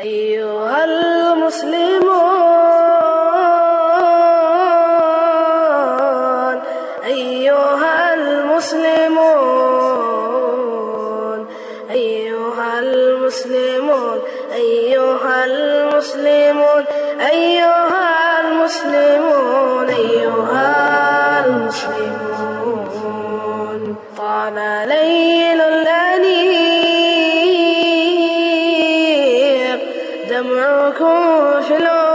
أيها المسلمون أيها المسلمون أيها المسلمون أيها المسلمون أيها المسلمون أيها المسلمون طال ليل الأنيق دمعكم في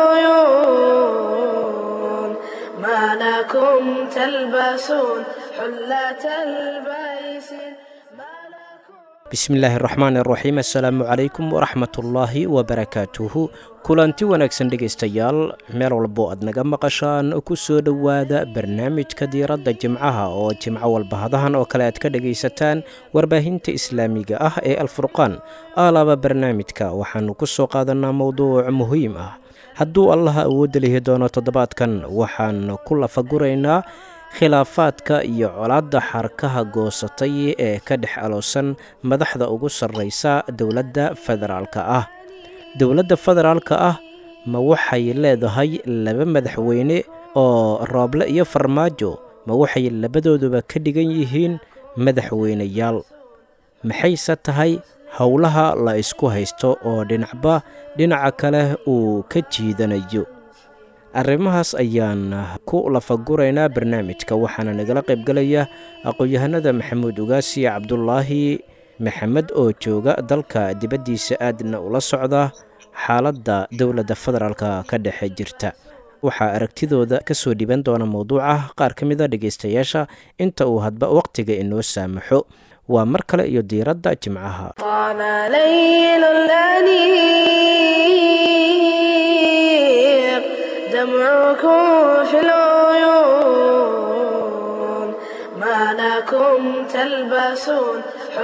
العيون ما لكم تلبسون حلة البيس ما لكم bismillaahi araxmaan araxiim assalaamu calaykum waraxmatullaahi wabarakaatuhu kulanti wanaagsan dhegaystayaal meel walbo aad naga maqashaan ku soo dhowaada barnaamijka diiradda jimcaha oo jimco walba hadahan oo kale aad ka dhegaysataan warbaahinta islaamiga ah ee alfurqaan aalaaba barnaamijka waxaannu ku soo qaadanaa mowduuc muhiim ah hadduu allaha awoodda lihi doono toddobaadkan waxaan ku lafaguraynaa khilaafaadka iyo colaadda xarkaha goosatay ee ka dhex aloosan madaxda ugu sarraysa dowladda federaalka ah dowladda federaalka ah ma waxay leedahay laba madaxweyne oo rooble iyo farmaajo ma waxay labadooduba ka dhigan yihiin madaxweyneyaal maxayse tahay howlaha la isku haysto oo dhinacba dhinaca kale uu ka jiidanayo arrimahaas ayaan ku lafaguraynaa barnaamijka waxaana nagala qaybgalaya aqoon-yahanada maxamuud ugaasi cabdulaahi maxamed oo jooga dalka dibaddiisa aadna ula socda xaaladda dowladda federaalka ka dhexe jirta waxaa aragtidooda ka soo dhiban doona mowduuca qaar ka mida dhegaystayaasha inta uu hadba wakhtiga inoo saamaxo waa mar kale iyo diiradda jimcaha طال ليل الأنيق دمعكم في العيون ما لكم تلبسون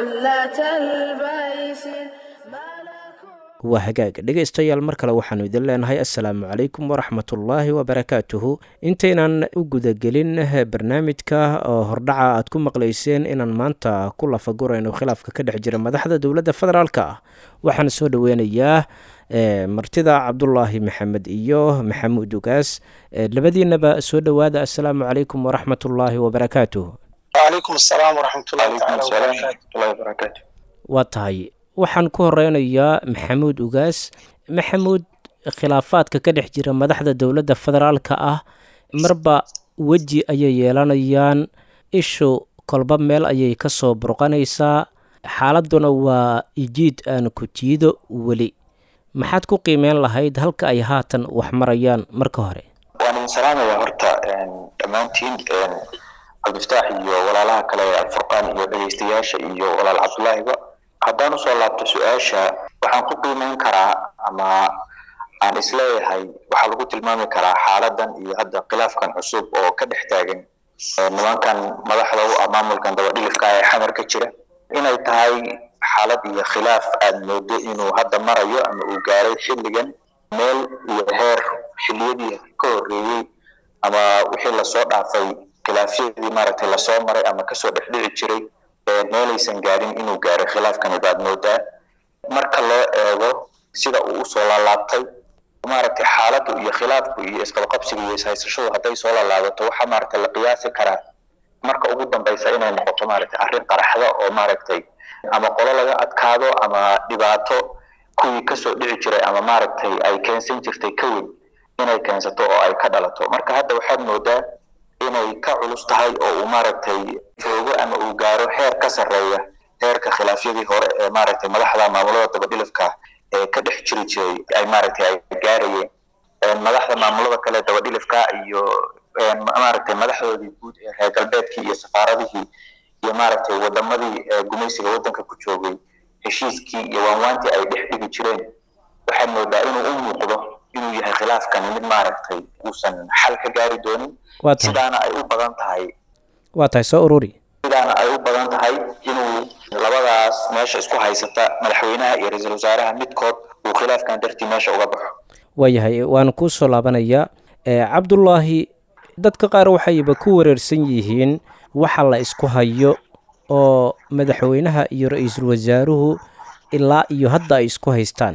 حلة البيس ما لكم waa hagaag dhegaystayaal mar kale waxaannu idin leenahay assalaamu calaykum waraxmatullaahi wabarakaatuhu intaynaan u gudagelin barnaamijka oo hordhaca aad ku maqlayseen inaan maanta ku lafagurayno khilaafka ka dhex jira madaxda dowladda federaalka ah waxaan soo dhoweynayaa e, martida cabdulaahi maxamed iyo maxamuud ugaas e, labadiinaba soo dhowaada assalaamu calaykum waraxmatullaahi wabarakaatuhu وعليكم السلام ورحمة الله وعليكم تعالى السلام وبركاته ورحمة الله وبركاته waa tahay waxaan ku horeynayaa maxamuud ugaas maxamuud khilaafaadka ka dhex jira madaxda dowladda federaalka ah marba weji ayay yeelanayaan ishu kolba meel ayay ka soo burqanaysaa xaaladduna waa ijiid aan ku jiido weli maxaad ku qiimeyn lahayd halka ay haatan wax marayaan marka hore waan idin salaamayaa horta een, dhammaantiin een, cabdifataax iyo walaalaha kale ee alfurqaan iyo dhegaystayaasha iyo walaal cabdulaahiba haddaan usoo laabto su-aasha waxaan ku qiimeyn karaa ama aan isleeyahay waxaa lagu tilmaami karaa xaaladan iyo hadda khilaafkan cusub oo ka dhex taagan ee nimankan madaxda u ah maamulkan dabadhilifka ee xamar ka jira inay tahay xaalad iyo khilaaf aad moodo inuu hadda marayo ama uu gaaray xilligan meel iyo heer xilliyadii ka horreeyey ama wixii lasoo dhaafay khilaafyadii maaragtay lasoo maray ama kasoo dhexdhici jiray ee meelaysan gaarin inuu gaaray khilaafkani baad moodaa marka loo eego sida uu usoo laalaabtay maaragtay xaaladdu iyo khilaafku iyo isqabqabsiga iyo ishaysashadu hadday soo laalaabato waxaa maaragtay la qiyaasi karaa marka ugu dambaysa inay noqoto maaragtay arrin qaraxda oo maaragtay ama qolo laga adkaado ama dhibaato kuwii kasoo dhici jiray ama maaragtay ay keensan jirtay ka weyn inay keensato oo ay ka dhalato marka hadda waxaad moodaa inay ka culus tahay oo uu maaragtay joogo ama uu gaaro heer ka sarreeya heerka khilaafyadii hore ee maaragtay madaxda maamulada dabadhilifka ee ka dhex jiri jiray ay maaragtay ay gaarayeen Een, madaxda maamulada kale dabadhilifka iyo een, maaragtay madaxdoodii guud ee reer galbeedkii iyo safaaradihii iyo maaragtay wadamadii ee gumaysiga wadanka ku joogay heshiiskii iyo waanwaantii ay dhex dhigi jireen waxaad moodaa inuu u muuqdo inuu yahay khilaafkani mid maaragtay uusan xal ka gaari doonin waa tahay sidaana ay u badan tahay waa tahay soo ururi sidaana ay u badan tahay inuu labadaas meesha isku haysata madaxweynaha iyo ra-iisul wasaaraha midkood uu khilaafkan dartii meesha uga baxo waayahay waan kuu soo laabanayaa ee cabdulaahi dadka qaar waxayba ku wareersan yihiin waxa la isku hayo oo madaxweynaha iyo ra-iisul wasaaruhu ilaa iyo hadda ay isku haystaan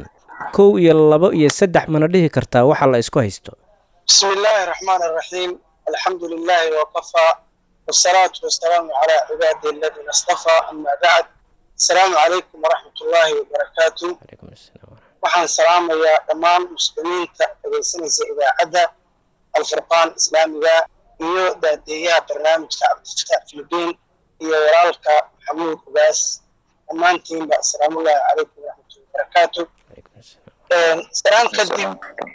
kow iyo labo iyo saddex mana dhihi kartaa waxa la isku haysto بسم الله الرحمن الرحيم الحمد لله وكفى والصلاة والسلام على عباده الذين اصطفى أما بعد السلام عليكم ورحمة الله وبركاته calaykum asalaam waraxmat- waxaan salaamayaa dhammaan muslimiinta dhegaysanaysa idaacadda alfurqaan islaamiga iyo daadeeyaha barnaamijka cabdifataax filibiin iyo walaalka maxamuud ugaas dhammaantiinba asalaamullaahi calaykum waraxmatullahi wabarakaatu calaykum asalaam salaan kadib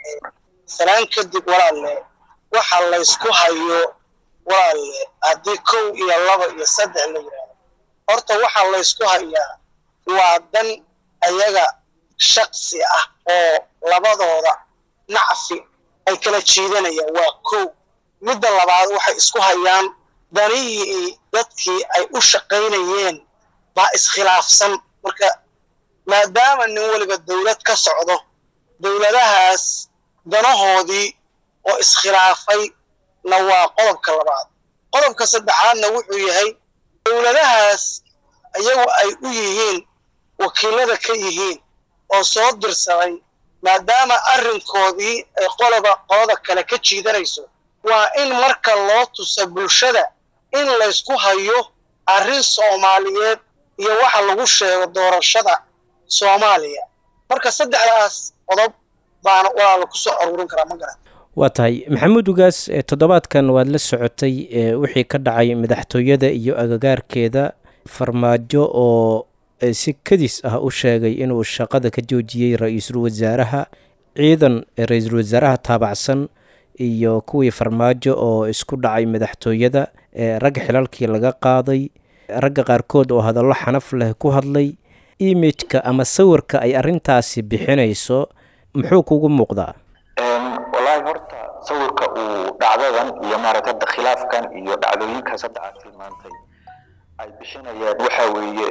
salaan kadib walaalle waxa laysku hayo walaalle haddii kow iyo laba iyo saddex la yidhaahdo horta waxa laysku hayaa waa dan ayaga shaksi ah oo labadooda nacfi ay kala jiidanayaan waa kow midda labaad waxay isku hayaan danihii dadkii ay u shaqaynayeen baa iskhilaafsan marka maadaama nin weliba dowlad ka socdo dowladahaas danahoodii oo iskhilaafay na waa qodobka labaad qodobka saddexaadna wuxuu yahay dowladahaas iyagu ay u yihiin wakiilada ka yihiin oo soo dirsaday maadaama arrinkoodii ay qoloba qolada kale ka jiidanayso waa in marka loo tusa bulshada in laysku hayo arrin soomaaliyeed iyo waxa lagu sheego doorashada soomaaliya marka saddexdaas qodob baana walaala ku soo aruurin karaa ma garan waa tahay maxamuud ugaas ee toddobaadkan waad la socotay ee wixii ka dhacay madaxtooyada iyo agagaarkeeda farmaajo oo ee si kadis ah u sheegay inuu shaqada ka joojiyey ra-iisul wasaaraha ciidan ee ra-iisul wasaaraha taabacsan iyo kuwii farmaajo oo isku dhacay madaxtooyada ee ragga xilalkii laga qaaday ragga qaarkood oo hadallo xanaf leh ku hadlay imijka ama sawirka ay arrintaasi bixinayso muxuu kugu muuqdaa wallaahi horta sawirka uu dhacdadan iyo maaragta hadda khilaafkan iyo dhacdooyinkaas hadda aad tilmaantay ay bixinayaan waxa weeye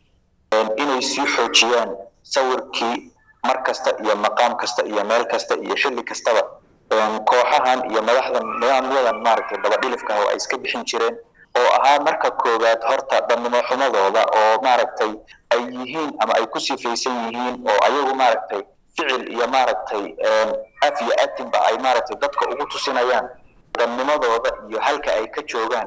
inay sii xoojiyaan sawirkii mar kasta iyo maqaam kasta iyo meel kasta iyo xilli kastaba kooxahan iyo madaxdan nidaamyadan maaragtay dabadhilifka oo ay iska bixin jireen oo ahaa marka koowaad horta dannimo xumadooda oo maaragtay ay yihiin ama ay ku sifaysan yihiin oo ayagu maaragtay ficil iyo maaragtay af iyo atinba ay maaragtay dadka ugu tusinayaan dannimadooda iyo halka ay ka joogaan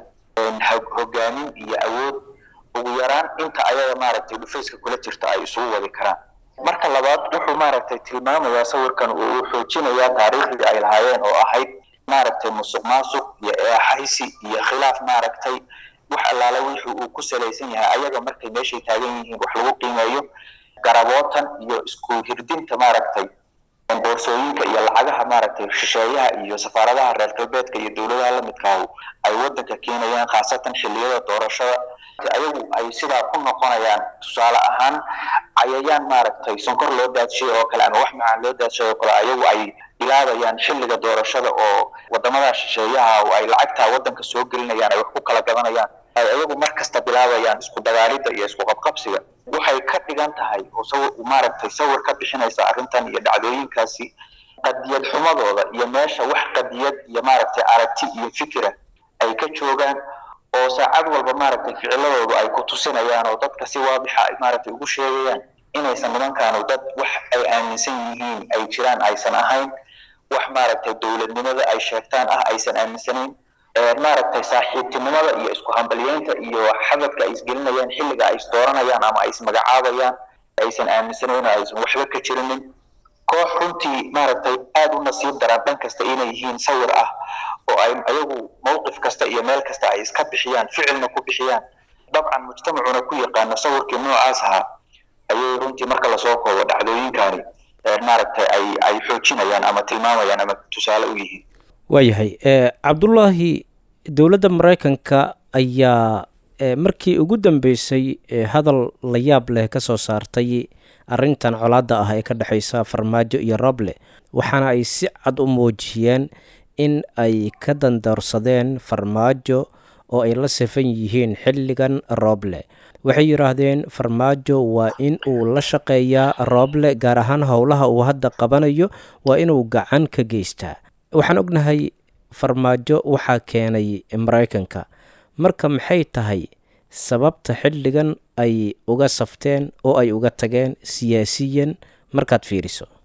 hogaamin iyo awood ugu yaraan inta ayaga maaragtay dhufayska kula jirta ay isugu wadi karaan marka labaad wuxuu maaragtay tilmaamayaa sawirkan uu xoojinayaa taariikhdii ay lahaayeen oo ahayd maaragtay musuq maasuq iyo eexaysi iyo khilaaf maaragtay wax allaala wixii uu ku salaysan yahay ayaga markay meeshay taagan yihiin wax lagu qiimeeyo garabootan iyo isku hirdinta maaragtay boorsooyinka iyo lacagaha maaragtay shisheeyaha iyo safaaradaha reer galbeedka iyo dowladaha lamidkaahu ay wadanka keenayaan khaasatan xilliyada doorashada ayagu ay sidaa ku noqonayaan tusaale ahaan cayayaan maaragtay sonkor loo daadshay oo kale ama wax macaan loo daadshay oo kale ayagu ay bilaabayaan xilliga doorashada oo wadamada shisheeyaha oo ay lacagtaa wadanka soo gelinayaan ay wax ku kala gadanayaan ay ayagu mar kasta bilaabayaan isku dagaalida iyo isku qabqabsiga waxay ka dhigan tahay oo sawir maaragtay sawir ka bixinaysa arrintan iyo dhacdooyinkaasi qadiyad xumadooda iyo meesha wax qadiyad iyo maaragtay aragti iyo fikira ay ka joogaan oo saacad walba maaragtay ficiladoodu ay ku tusinayaan oo dadka si waadixa ay maaragtay ugu sheegayaan inaysan nimankaanu dad wax ay aaminsan yihiin ay jiraan aysan ahayn wax maaragtay dowladnimada ay sheegtaan ah aysan aaminsanayn maaragtay saaxiibtinimada iyo isku hambalyeynta iyo xabadka ay isgelinayaan xilliga ay isdooranayaan ama ay ismagacaabayaan aysan aaminsanayn oo aysan waxba ka jirinin koox runtii maaragtay aada u nasiib daran dhan kasta inay yihiin sawir ah oo ay ayagu mowqif kasta iyo meel kasta ay iska bixiyaan ficilna ku bixiyaan dabcan mujtamacuna ku yaqaano sawirkii noocaas ahaa ayay runtii marka lasoo koobo dhacdooyinkani maaragtay ay ay xoojinayaan ama tilmaamayaan ama tusaale u yihiin waayahay cabdullaahi dowladda maraykanka ayaa markii ugu dambeysay hadal la yaab leh ka soo saartay arrintan colaadda ah ee ka dhexeysa farmaajo iyo roble waxaana ay si cad u muujiyeen in ay ka dandoorsadeen farmaajo oo ay la safan yihiin xilligan roble waxay yidhaahdeen farmaajo waa in uu la shaqeeyaa roble gaar ahaan howlaha uu hadda qabanayo waa inuu gacan ka geystaa waxaan ognahay farmaajo waxaa keenay maraykanka marka maxay tahay sababta xilligan ay uga safteen oo ay uga tageen siyaasiyan markaad fiiriso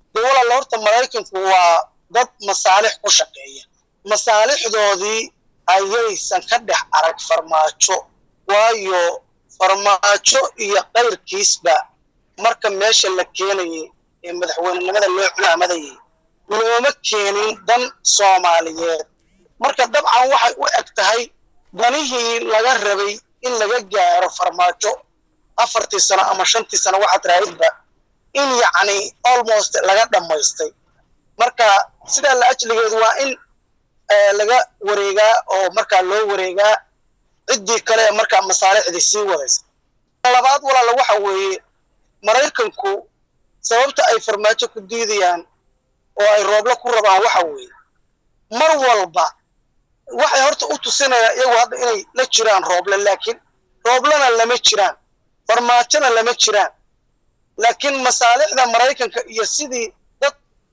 walaal horta maraykanku waa dad masaalix ku shaqeeya masaalixdoodii ayaysan ka dhex arag farmaajo waayo farmaajo iyo kayrkiisba marka meesha la keenayay ee madaxweynenimada loo culaamadayay looma keenin dan soomaaliyeed marka dabcan waxay u eg tahay danihii laga rabay in laga gaaro farmaajo afartii sano ama shantii sano waxaad raahidba in yacni almost laga dhammaystay marka sidaa la ajligeedu waa in laga wareegaa oo markaa loo wareegaa ciddii kale ee markaa masaalixdii sii wadaysa labaad walaala waxa weeye maraykanku sababta ay farmaajo ku diidayaan oo ay rooblo ku rabaan waxa weeye mar walba waxay horta u tusinayaan iyagu hadda inay la jiraan rooble laakiin rooblena lama jiraan farmaajona lama jiraan laakiin masaalixda maraykanka iyo sidii dad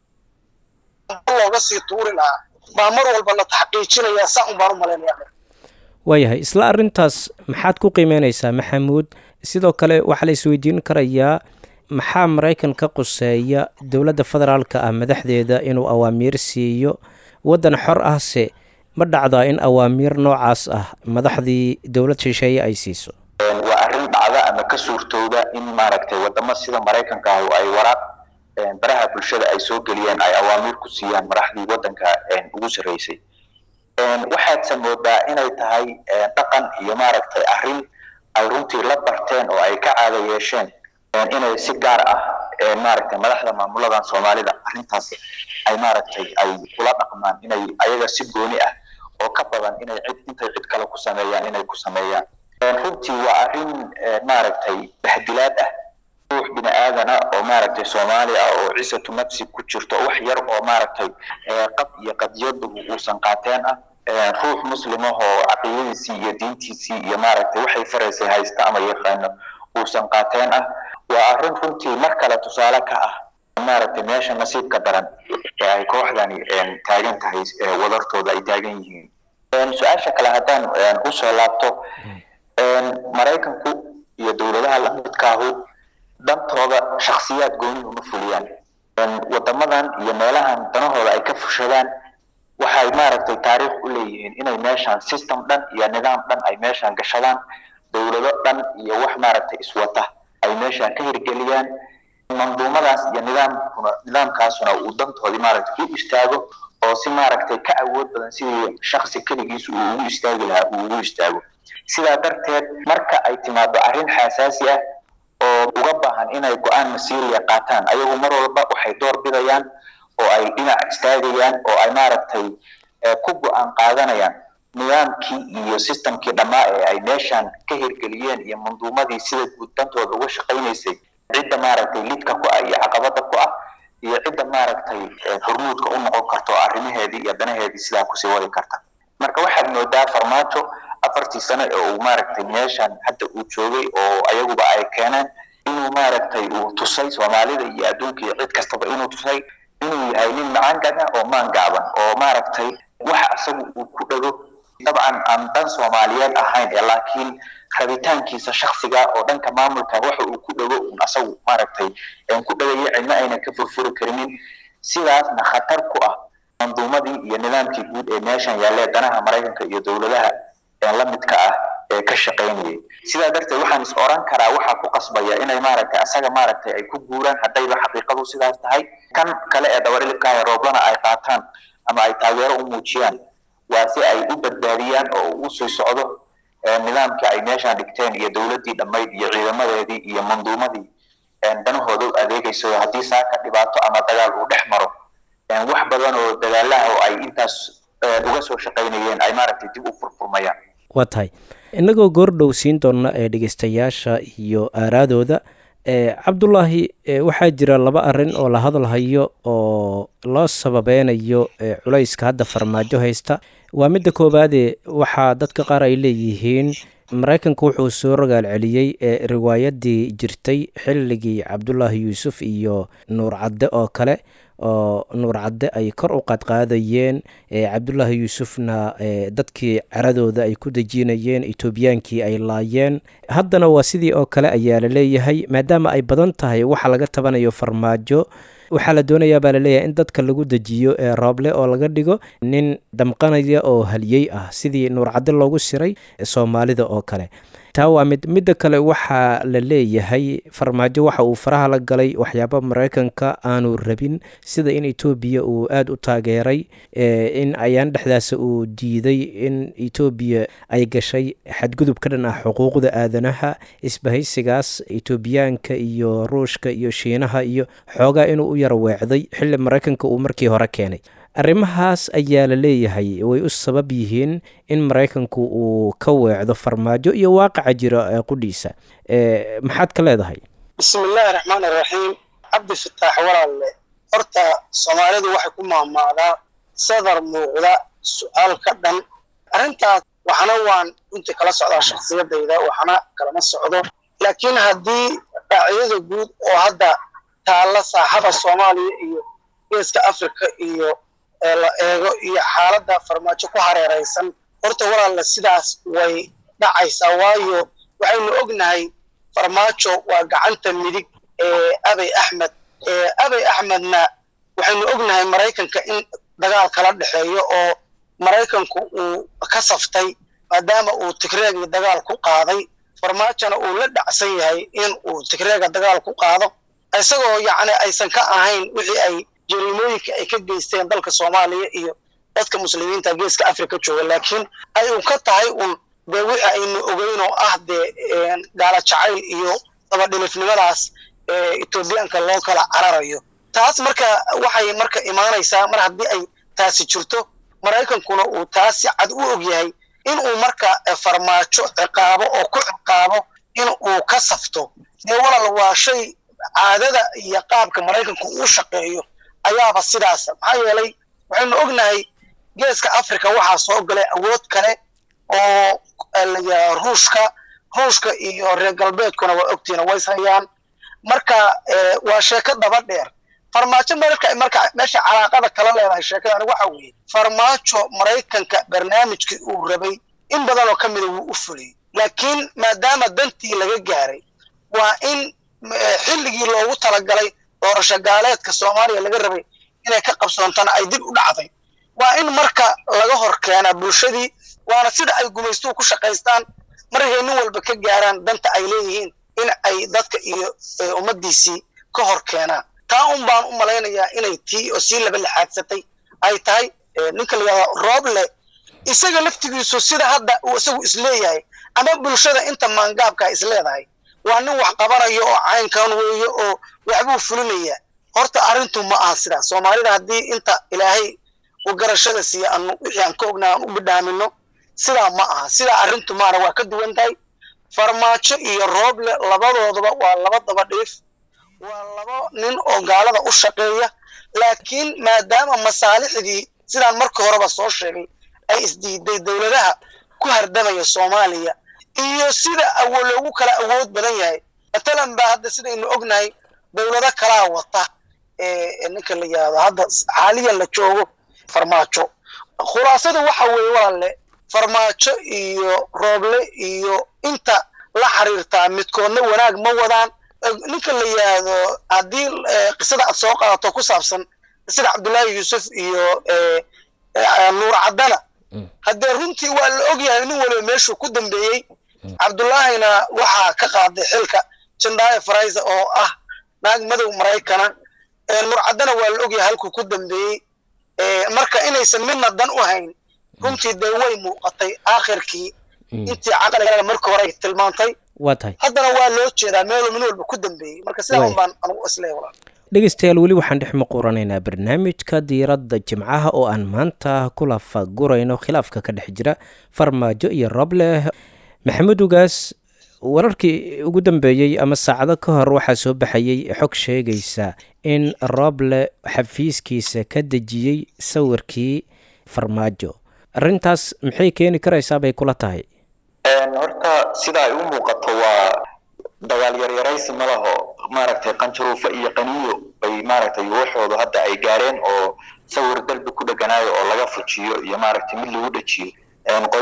looga sii tuuri lahaa baa mar walba la taxqiijinayaa saa un baan u malaynaya waayahay isla arrintaas maxaad ku qiimeynaysaa maxamuud sidoo kale waxaa la isweydiin karayaa maxaa maraykan ka quseeya dowladda federaalka ah madaxdeeda inuu awaamiir siiyo waddan xor ahse ma dhacdaa in awaamiir noocaas ah madaxdii dowlad shisheeye ay siiso waa arrin dhacda ama ka suurtooda in maaragtay wadamo sida maraykanka ah ay waraaq baraha bulshada ay soo geliyeen ay awaamiir ku siiyaan madaxdii waddanka ugu sarreysay waxaadse moodaa inay tahay dhaqan iyo maaragtay arrin ay runtii la barteen oo ay ka caada yeesheen inay si gaar ah maaragtay madaxda maamuladan soomaalida arrintaas ay maaragtay ay kula dhaqmaan inay ayaga si gooni ah oo ka badan inay cid intay cid kale ku sameeyaan inay ku sameeyaan runtii waa arrin maaragtay bahdilaad ah ruux bini aadana oo maaragtay soomaali ah oo cisatu nafsi ku jirto wax yar oo maaragtay qab iyo qadiyadu uusan qaateen ah ruux muslimahoo caqiidadiisii iyo diintiisii iyo maaragtay waxay faraysay haysta ama yaqaano uusan qaateen ah waa arrin runtii mar kale tusaale ka ah maaragtay meesha nasiibka daran ee ay kooxdani taagan tahay wadartooda ay taagan yihiin su-aasha kale haddaan usoo laabto maraykanku iyo dowladaha lamidkaahu dantooda shaksiyaad goonihi uma fuliyaan wadamadan iyo meelahan danahooda ay ka fushadaan waxay maaragtay taariikh u leeyihiin inay meeshaan system dhan iyo nidaam dhan ay meeshaan gashadaan dowlado dhan iyo wax maaragtay iswata ay meeshaan ka hirgeliyaan manduumadaas iyo nidaamkuna nidaamkaasuna uu dantoodii maaragtay u istaago oo si maaragtay ka awood badan sidii shaksi keligiis uu ugu istaagi lahaa uu ugu istaago sidaa darteed marka ay timaado arrin xasaasi ah oo uga baahan inay go-aan masiiriya qaataan ayagu mar walba waxay door bidayaan oo ay dhinac istaagayaan oo ay maaragtay ku go-aan qaadanayaan nidaamkii iyo systemkii dhammaa ee ay meeshaan ka hirgeliyeen iyo manduumadii sida guddantooda uga shaqaynaysay cidda maaragtay lidka ku ah iyo caqabada ku ah iyo cidda maaragtay hormuudka u noqon karto arrimaheedii iyo danaheedii sidaa kusii wadi karta marka waxaad moodaa farmaajo afartii sano ee uu maaragtay meeshan hadda uu joogay oo ayaguba ay keeneen inuu maaragtay uu tusay soomaalida iyo adduunka iyo cid kastaba inuu tusay inuu yahay nin macaangana oo maangaaban oo maaragtay wax asagu uu ku dhego dabcan aan dan soomaaliyeed ahayn ee laakiin rabitaankiisa shaksiga oo dhanka maamulka waxa uu ku dhego un asagu maaragtay ku dhegaya cidna ayna ka furfuri karinin sidaasna khatar ku ah manduumadii iyo nidaamkii guud ee meeshan yaallee danaha maraykanka iyo dowladaha la midka ah ee ka shaqaynayay sidaa darteed waxaan is oran karaa waxaa ku qasbaya inay maaragtay asaga maaragtay ay ku guuraan haddayba xaqiiqadu sidaas tahay kan kale ee dabarilibkaah rooblana ay qaataan ama ay taageero u muujiyaan waa si ay u badbaadiyaan oo u sii socdo nidaamkii ay meeshaan dhigteen iyo dowladdii dhammayd iyo ciidamadeedii iyo manduumadii danahooda u adeegayso haddii saaka dhibaato ama dagaal uu dhex maro wax badan oo dagaalaha oo ay intaas uga soo shaqaynayeen ay maaragtay dib u furfurmayaan waa tahay innagoo goordhow siin doona ee dhegeystayaasha iyo aaraadooda cabdulaahi waxaa jira laba arin oo la hadalhayo oo loo sababeynayo culayska hadda farmaajo haysta waa midda koowaade waxaa dadka qaar ay leeyihiin maraykanka wuxuu soo rogaal celiyey riwaayadii jirtay xilligii cabdulaahi yuusuf iyo nuur cadde oo kale oo nuur cadde ay kor u qaadqaadayeen cabdulaahi yuusufna dadkii caradooda ay ku dejinayeen etoobiyaankii ay laayeen haddana waa sidii oo kale ayaa la leeyahay maadaama ay badan tahay waxa laga tabanayo farmaajo waxaa la doonayaa baa laleeyahay in dadka lagu dejiyo ee rooble oo laga dhigo nin damqanaya oo haliyey ah sidii nuurcaddi loogu siray soomaalida oo kale taa waa mid midda kale waxaa la leeyahay farmaajo waxa uu faraha la galay waxyaaba maraykanka aanu rabin sida in etoobiya uu aada u taageeray in ayaan dhexdaasa uu diiday in etoobiya ay gashay xadgudub ka dhan ah xuquuqda aadanaha isbahaysigaas etoobiyaanka iyo ruushka iyo shiinaha iyo xoogaa inuu u yara weecday xilli maraykanka uu markii hore keenay arrimahaas ayaa la leeyahay way u sabab yihiin in maraykanku uu ka weecdo farmaajo iyo waaqaca jira ee qudhiisa maxaad ka leedahay bismillaahi raxmaan iraxiim cabdi fataax walaalle horta soomaalidu waxay ku maamaadaa sadar muuqda su-aal ka dhan arrintaas waxna waan runtii kala socdaa shaksiyadayda waxna kalama socdo laakiin haddii qaacidada guud oo hadda taalla saaxada soomaaliya iyo geeska africa iyo la eego iyo xaaladda farmaajo ku hareeraysan horta walaalle sidaas way dhacaysaa waayo waxaynu ognahay farmaajo waa gacanta midig ee abey axmed abey axmedna waxaynu ognahay maraykanka in dagaal kala dhexeeyo oo maraykanku uu ka saftay maadaama uu tigreegii dagaal ku qaaday farmaajona uu la dhacsan yahay in uu tigreega dagaal ku qaado isagoo yacni aysan ka ahayn wixii ay jariimooyinka ay ka geysteen dalka soomaaliya iyo dadka muslimiinta geeska africa jooga laakiin ay un ka tahay un dee wixii aynu ogeyn oo ah dee gaala jacayl iyo dabadhilifnimadaas etoobiyaanka loo kala cararayo taas marka waxay marka imaanaysaa mar haddii ay taasi jirto maraykankuna uu taas si cad u og yahay in uu marka farmaajo ciqaabo oo ku ciqaabo in uu ka safto dee walal waa shay caadada iyo qaabka maraykanku uu shaqeeyo ayaaba sidaasa maxaa yeelay waxaynu ognahay geeska africa waxaa soo galay awood kale oo ruushka ruushka iyo reer galbeedkuna waa ogtiina ways hayaan marka waa sheeko daba dheer farmaajo marka marka meesha calaaqada kala leedahay sheekadani waxa weeye farmaajo maraykanka barnaamijkii uu rabay in badan oo ka mida wuu u fuliyey laakiin maadaama dantii laga gaaray waa in xilligii loogu talagalay doorasho gaaleedka soomaaliya laga rabay inay ka qabsoontana ay dib u dhacday waa in marka laga hor keenaa bulshadii waana sida ay gumaystuhu ku shaqaystaan markay nin walba ka gaaraan danta ay leeyihiin in ay dadka iyo ummaddiisii ka hor keenaan taa un baan u malaynayaa inay tii oo sii laba laxaadsatay ay tahay ninka la yidhahdo rooble isaga laftigiisu sida hadda uu isagu isleeyahay ama bulshada inta maangaabka isleedahay waa nin wax qabanayo oo caynkan weeye oo waxbuu fulinaya horta arrintu ma aha sidaas soomaalida haddii inta ilaahay u garashada siiya anu wixii aan ka ognaa aan u bidhaamino sidaa ma aha sidaa arrintu maana waa ka duwan tahay farmaajo iyo rooble labadooduba waa laba daba dhiif waa laba nin oo gaalada u shaqeeya laakiin maadaama masaalixdii sidaan markii horeba soo sheegay ay isdiiday dowladaha ku hardamaya soomaaliya iyo sida loogu kala awood badan yahay matalan ba hadda sidaynu ognahay dowlado kalaa wata ninka la yihahdo hadda xaaliyan la joogo farmaajo khulaasada waxa weeye walaalle farmaajo iyo rooble iyo inta la xiriirtaa midkoodna wanaag ma wadaan ninka la yihahdo haddii qisada aad soo qaadato ku saabsan sida cabdullaahi yuusuf iyo nuur caddana haddee runtii waa la ogyahay nin waliba meeshuu ku dambeeyey cabdullaahina waxaa ka qaaday xilka jandaaye faraysa oo ah naag madow maraykana nuur caddana waa la ogyahay halkuu ku dambeeyey marka inaysan midna dan u hayn runtii dee way muuqatay aakhirkii intii caqliga markii hore ay tilmaantay waa tahay haddana waa loo jeedaa meeluu min walba ku dambeeyey marka sidaa un baan anugu isleeya walaal dhegeystayaal weli waxaan dhex maquranaynaa barnaamijka diiradda jimcaha oo aan maanta kula fagurayno khilaafka ka dhex jira farmaajo iyo roble maxamed ugaas wararkii ugu dambeeyey ama saacado ka hor waxaa soo baxayey xog sheegaysa in roble xafiiskiisa ka dejiyey sawirkii farmaajo arrintaas maxay keeni karaysaa bay kula tahay horta sida ay u muuqato waa dagaal yaryaraysi ma laho maaragtay qanjaruufa iyo qaniyo bay maaragtay waxoodu hadda ay gaareen oo sawir dalbi ku dheganaayo oo laga fujiyo iyo maaragtay mid lagu dhejiyo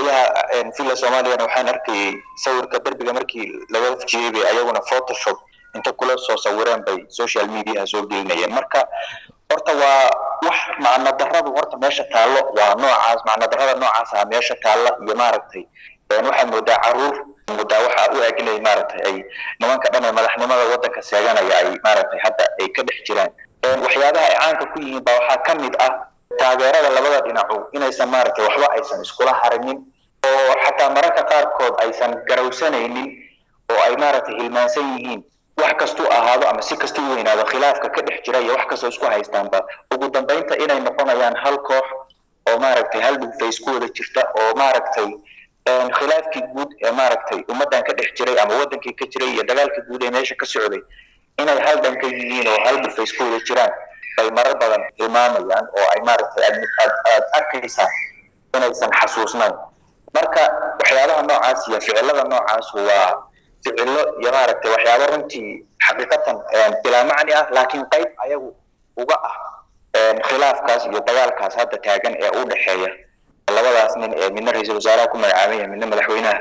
qolyaha villa soomaaliyana waxaan arkayay sawirka derbiga markii laga fujiyey bay ayaguna photoshop inta kula soo sawireen bay social mediaha soo gelinayeen marka horta waa wax macno darradu horta meesha taallo waa noocaas macno darrada noocaasa meesha taalla iyo maaragtay waxaad moodaa caruur moodaa waxa u eg inay maaragtay ay nimanka dhan ee madaxnimada waddanka seeganaya ay maaragtay hadda ay ka dhex jiraan waxyaabaha ay caanka ku yihiin baa waxaa ka mid ah taageerada labada dhinacu inaysan maaragtay waxba aysan iskula harinin oo xataa mararka qaarkood aysan garawsanaynin oo ay maaragtay hilmaansan yihiin wax kastuu ahaado ama si kastuu u weynaado khilaafka ka dhex jira iyo wax kastoo isku haystaanba ugu dambeynta inay noqonayaan hal koox oo maaragtay hal dhulfays ku wada jirta oo maaragtay khilaafkii guud ee maaragtay ummaddan ka dhex jiray ama waddankii ka jiray iyo dagaalkii guud ee meesha ka socday inay hal dhan ka yihiin oo hal dhulfays ku wada jiraan bay marar badan tilmaamayaan oo ay maaragtay aad aad arkaysaa inaysan xasuusnayn marka waxyaabaha noocaas iyo ficilada noocaas waa ficilo iyo maaragtay waxyaabo runtii xaqiiqatan bilaa macni ah laakiin qayb ayagu uga ah khilaafkaas iyo dagaalkaas hadda taagan ee u dhexeeya labadaas nin ee midna ra-iisul wasaaraha ku magacaaban yahay midna madaxweynaha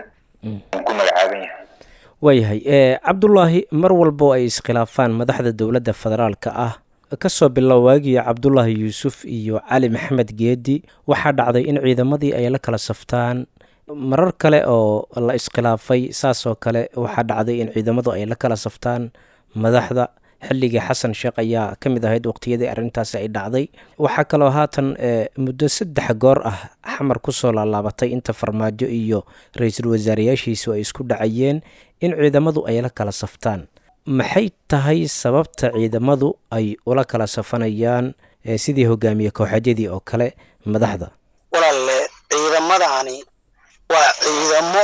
ku magacaaban yahay waayahay cabdullaahi mar walbo ay iskhilaafaan madaxda dowladda federaalka ah kasoo bilow waagii cabdullaahi yuusuf iyo cali maxamed geedi waxaa dhacday in ciidamadii ay la kala saftaan marar kale oo la iskhilaafay saasoo kale waxaa dhacday in ciidamadu ay la kala saftaan madaxda xilligii xasan sheekh ayaa ka mid ahayd waqtiyadii arrintaasi ay dhacday waxaa kaloo haatan muddo saddex goor ah xamar kusoo laalaabatay inta farmaajo iyo ra-iisul wasaareyaashiisu ay isku dhacayeen in ciidamadu ay la kala saftaan maxay tahay sababta ciidamadu ay ula kala safanayaan sidii hogaamiye kooxadyadii oo kale madaxda walaalle ciidamadani waa ciidamo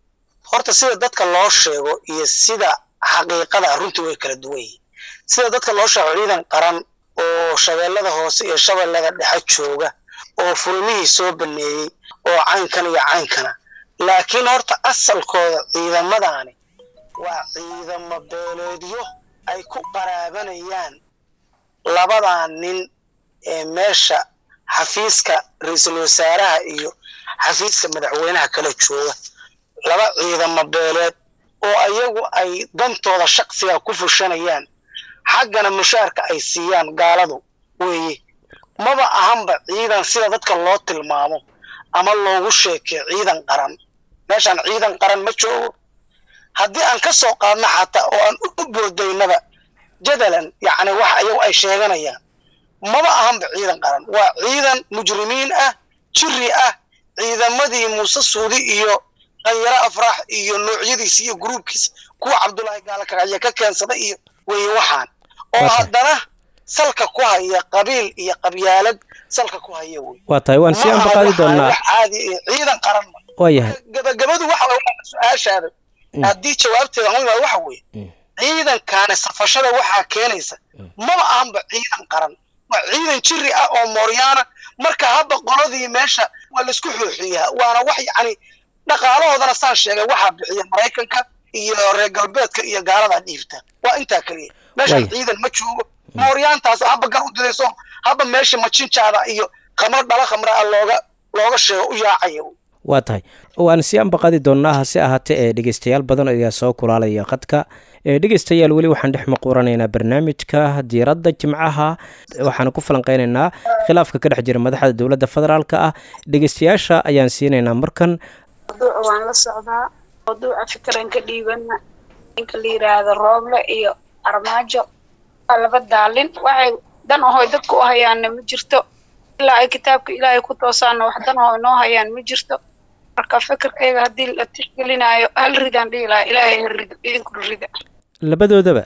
horta sida dadka loo sheego iyo sida xaqiiqada runtii way kala duwan yihiin sida dadka loo sheego ciidan qaran oo shabeellada hoose iyo shabeellada dhexe jooga oo fulmihii soo baneeyey oo caynkan iyo caynkana laakiin horta asalkooda ciidamadani waa ciidamo beeleedyo ay ku qaraabanayaan labadaa nin ee meesha xafiiska ra-iisul wasaaraha iyo xafiiska madaxweynaha kala jooga laba ciidamo beeleed oo ayagu ay dantooda shaksiga ku fushanayaan xaggana mushaarka ay siiyaan gaaladu weeye maba ahanba ciidan sida dadka loo tilmaamo ama loogu sheekeyo ciidan qaran meeshaan ciidan qaran ma joogo haddii aan ka soo qaadno xataa oo aan u boodaynaba jadalan yacni wax ayagu ay sheeganayaan maba ahanba ciidan qaran waa ciidan mujrimiin ah jiri ah ciidamadii muuse suudi iyo khanyaro afraax iyo noocyadiisi iyo gruubkiisa kuwa cabdullaahi gaalakacya ka keensada iyo weye waxaan oo haddana salka ku haya qabiil iyo qabyaalad salka ku haya wey waa tahay waan sii ambaqaadi doonaa wax caadi iyo ciidan qaran ma waa yahay gabagabadu waxa way su-aashaada haddii jawaabteeda aan imaado waxa weeye ciidankaani safashada waxaa keenaysa maba ahanba ciidan qaran waa ciidan jiri ah oo mooryaana marka hadda qoladii meesha waa laisku xooxiyaa waana wax yacni dhaqaalahoodana saan sheegay waxaa bixiya maraykanka iyo reer galbeedka iyo gaaladaa dhiibta waa intaa keliya meeshaan ciidan ma joogo mooryaantaas haba gar u didayso haba meesha majinjaada iyo khamro dhala khamra ah looga looga sheego u yaacaya waa tahay waan sii ambaqadi doonnaa hase ahaatee ee dhegeystayaal badan ayaa soo kulaalaya khadka dhegeystayaal weli waxaan dhex maquuranaynaa barnaamijka diiradda jimcaha waxaan ku falanqeynaynaa khilaafka ka dhex jira madaxda dowladda federaalka ah dhegeystayaasha ayaan siinaynaa markan mawduuca waan la socdaa mawduuca fikran ka dhiibana ninka la yiraahdo rooble iyo armaajo waa laba daalin waxay dan ahoy dadku u hayaanna ma jirto ilaa ay kitaabka ilaahay ku toosaanna wax dan aho inoo hayaan ma jirto marka fikirkayga haddii la tixgelinaayo hal ridaan dhihi lahaa ilaahay ha rido idinku rida labadoodaba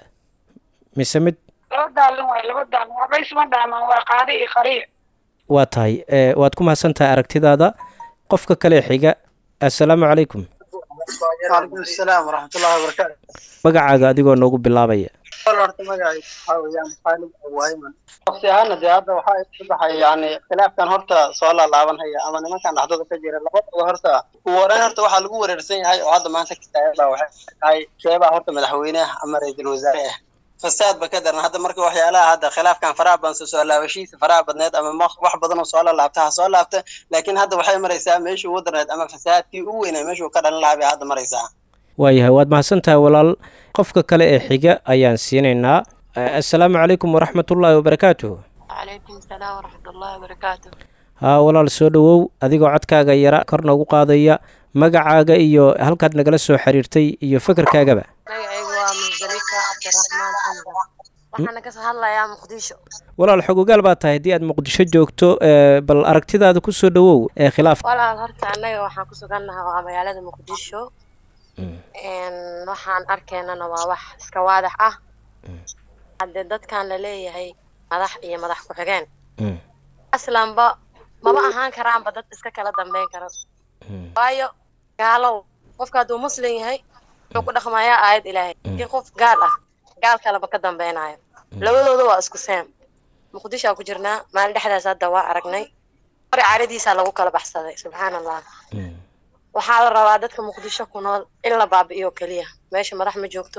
mise mid laba daalin waay laba daalin waxba isma dhaamaan waa qaadi iyo qariic waa tahay waad ku mahadsan tahay aragtidaada qofka kale xiga assalaamu calaykum waalaikum asalaam waraxmatullahi wabarakaatu magacaaga adigoo noogu bilaabaya horta magacayga waxaa weeyaan khaalid awayman waqti ahaana dee hadda waxaa isu baxay yani khilaafkan horta soo laalaabanhaya ama nimankan dhaxdooda ka jira labadaba horta ugu horeyn horta waxaa lagu wereersan yahay oo hadda maanta kitaayada waxay tahay keebaa horta madaxweyneha ama ra-iisul wasaare ah fasaad ba ka daran hadda marka waxyaalaha hadda khilaafkan faraha badan soo soo laabashiisa faraha badneed ama wax badan oo soo laabta ha soo laabta laakiin hadda waxay maraysaa meeshii ugu darneed ama fasaadkii ugu weynaa meeshuu ka dhalin lahaa bay hadda maraysaa waayahay waad mahadsantahay walaal qofka kale ee xiga ayaan siinaynaa assalaamu calaykum waraxmatullaahi wabarakaatuh calaykum salaam waraxmatullaahi wabarakaatu haa walaal soo dhowow adigoo codkaaga yara kor noogu qaadaya magacaaga iyo halkaad nagala soo xiriirtay iyo fekerkaagaba magacaygu waa musdalifa cabdiraxmaan xamdan waxaana ka hadlayaa muqdisho walaal xogogaal baa tahay haddii aad muqdisho joogto ee, bal aragtidaada ku soo dhowow ee khilaafka walaal horta annaga waxaan ku sugannahay waa magaalada muqdisho Een, waxaan arkaynana waa wax iska waadax ah haddee dadkan la leeyahay madax iyo madax ku-xigeen Mm. aslanba maba ahaan karaanba dad iska kala dambeyn kara waayo gaalow qofka hadduu muslim yahay wuxuu ku dhaqmayaa aayad ilaahay laakiin qof gaal ah gaal kaleba ka dambeynayo labadooda waa isku seem muqdishoa ku jirnaa maalin dhexdaas hadda waa aragnay hore caaradiisaa lagu kala baxsaday subxaan allah waxaa la rabaa dadka muqdisho ku nool in la baabi'iyo keliya meesha madax ma joogto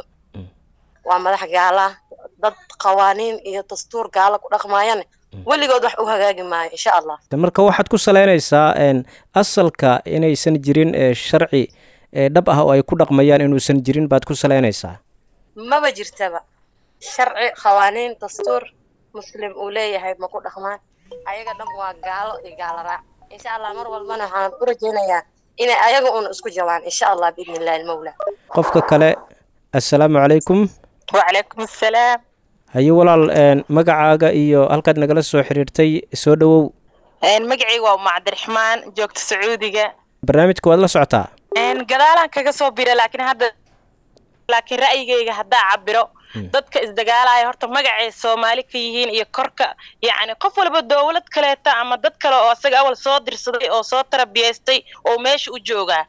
waa madax gaala dad qawaaniin iyo dastuur gaala ku dhaqmaayane weligood wax u hagaagi maayo insha allah marka waxaad ku salaynaysaa een, asalka inaysan jirin ee, sharci ee, dhab ah oo ay ku dhaqmayaan inuusan jirin baad ku salaynaysaa maba jirtaba sharci qawaaniin dastuur muslim uu leeyahay ma ku dhaqmaan ayaga dhan waa gaalo iyo gaalo raac insha allah mar walbana waxaan u rajaynayaa inay ayaga un isku jawaan insha allah biidni illahi almawla qofka kale assalaamu calaykum وعليكم السلام haye walaal een, magacaaga iyo halkaad nagala soo xiriirtay soo dhowow een magacayga waa uma cabdiraxmaan joogta sacuudiga barnaamijka waad la socotaa een gadaalaan kaga soo bira laakiin hadda laakiin ra'yigayga haddaa cabiro dadka isdagaalaya horta magacay soomaali ka yihiin iyo korka yacni qof walba dowlad kaleeta ama dad kale oo isaga awal soo dirsaday oo soo tarabiyaystay oo meesha u joogaa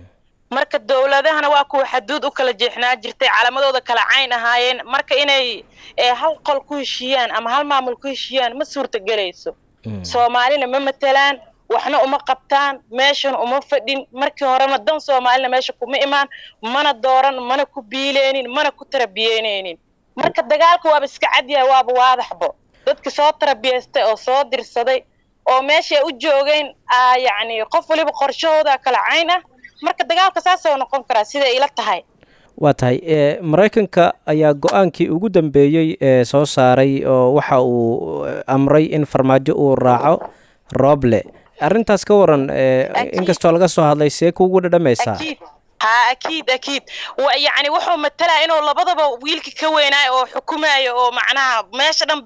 marka dowladahana waa kuwa xaduud u kala jeexnaa jirtay calamadooda kala cayn ahaayeen marka inay ee, hal qol ku heshiiyaan ama hal maamul ku heshiiyaan ma suurtagelayso soomaalina ma matelaan waxna uma qabtaan meeshana uma fadhin markii horena dan soomaalina meesha kuma imaan mana dooran mana ku biileynin mana ku tarabiyeyneynin marka dagaalka waaba iska cadyahay waaba waadaxbo dadka soo tarabiyaystay oo soo dirsaday oo meeshay u joogeen aa yacni qof waliba qorshahooda kala cayn ah marka dagaalka saasoo noqon karaa siday ila tahay waa tahay ee, maraykanka ayaa go-aankii ugu dambeeyey ee soo saaray oo waxa uu eh, amray in farmaajo uu raaco rooble arrintaas ka waran ee, Akiid. inkastoo laga soo hadlay see kuugu dhadhamaysaa أكيد ها أكيد أكيد ويعني وحو مثلا إنه لبضبا ويلك كوينا أو حكومة أو معناها ماشي دم ب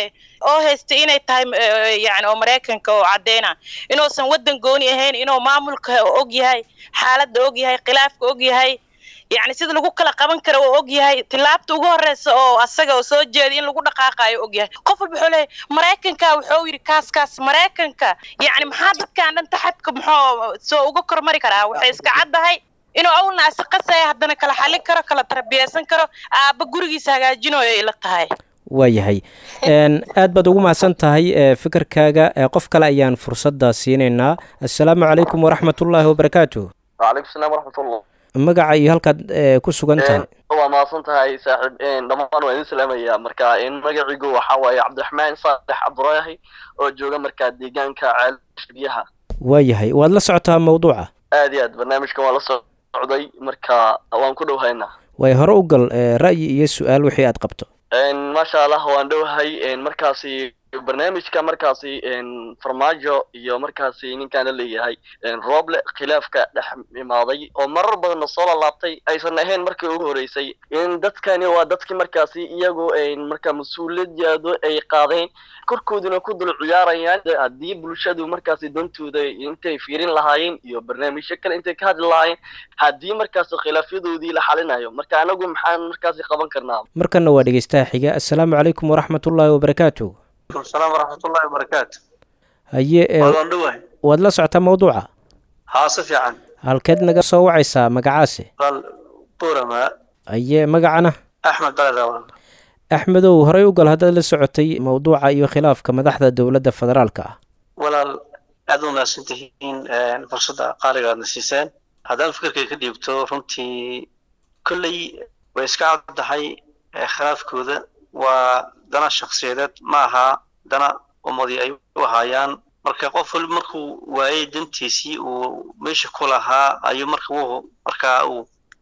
أو هستي إنه تايم يعني أمريكان كو عدينا إنه سن ودن قوني هين إنه معمول كأوجي هاي حالة أوجي هاي خلاف أوجي هاي يعني sida lagu kala qaban karo oo og yahay tilaabta ugu horeysa oo asaga oo soo jeeda in lagu dhaqaaqayo og yahay qof walba wuxuu leeyahay maraykanka wuxuu yidhi kaas kaas maraykanka yacni maxaa dadkan dhan taxadka muxuu soo uga kormari karaa waxay iska caddahay inuu awlna asaqasaya haddana kala xalin karo kala tarbiyaysan karo aabba gurigiisa hagaajinayo ila tahay waayahay een, aad baad ugu mahadsan tahay ee, fikirkaaga ee, qof kale ayaan fursadda siinaynaa assalaamu calaykum waraxmatullaahi wabarakaatu وعليكم السلام ورحمة الله magaca iyo halkaad ee, ku sugan tahay waa mahadsan tahay saaxiib dhammaan waa idin salaamaya marka magacigu waxa waaye cabdiraxmaan saalex cabduraahi oo jooga markaa deegaanka ceelasha biyaha waayahay waad la socotaa mawduuca aad iyo aad barnaamijka waa la socday marka waan ku dhowhaynaa way hore u gal ee, ra'yi iyo su-aal wixii aad qabto maasha allah waan dhowhay markaasi barnaamijka markaasi farmaajo iyo markaasi ninkaan la leeyahay rooble khilaafka dhex imaaday oo marar badanna soo lalaabtay aysan ahayn markii ugu horeysay in dadkani waa dadkii markaasi iyagu marka mas-uuliyadoodu ay qaadeen korkooduna ku dul ciyaarayaan haddii bulshadu markaasi dantooda intay fiirin lahaayeen iyo barnaamijyo kale intay ka hadli lahaayeen haddii markaasi khilaafyadoodii la xalinayo marka anagu maxaan markaasi qaban karnaa markanna waa dhegeystaha xiga assalaamu calaykum waraxmatullaahi wabarakaatu السلام ورحمة الله وبركاته haye ee, waan dhawahay waad la socotaa mawduuca haa si fiican halkeed naga soo wacaysaa magacaasi qal burama haye magacana axmed baladawan axmedow horey u gal haddaad la socotay mawduuca iyo khilaafka madaxda dowladda federaalka ah walaal aad u wanaagsan tihiin fursadda qaaliga aadna siiseen haddaan fikirkay ka dhiibto runtii kolley way iska caddahay khilaafkooda waa dana shakhsiyadeed ma aha dana ummadii ay u ahaayaan marka qof waliba markuu waayey dantiisii uu meesha ku lahaa ayuu marka uu markaa uu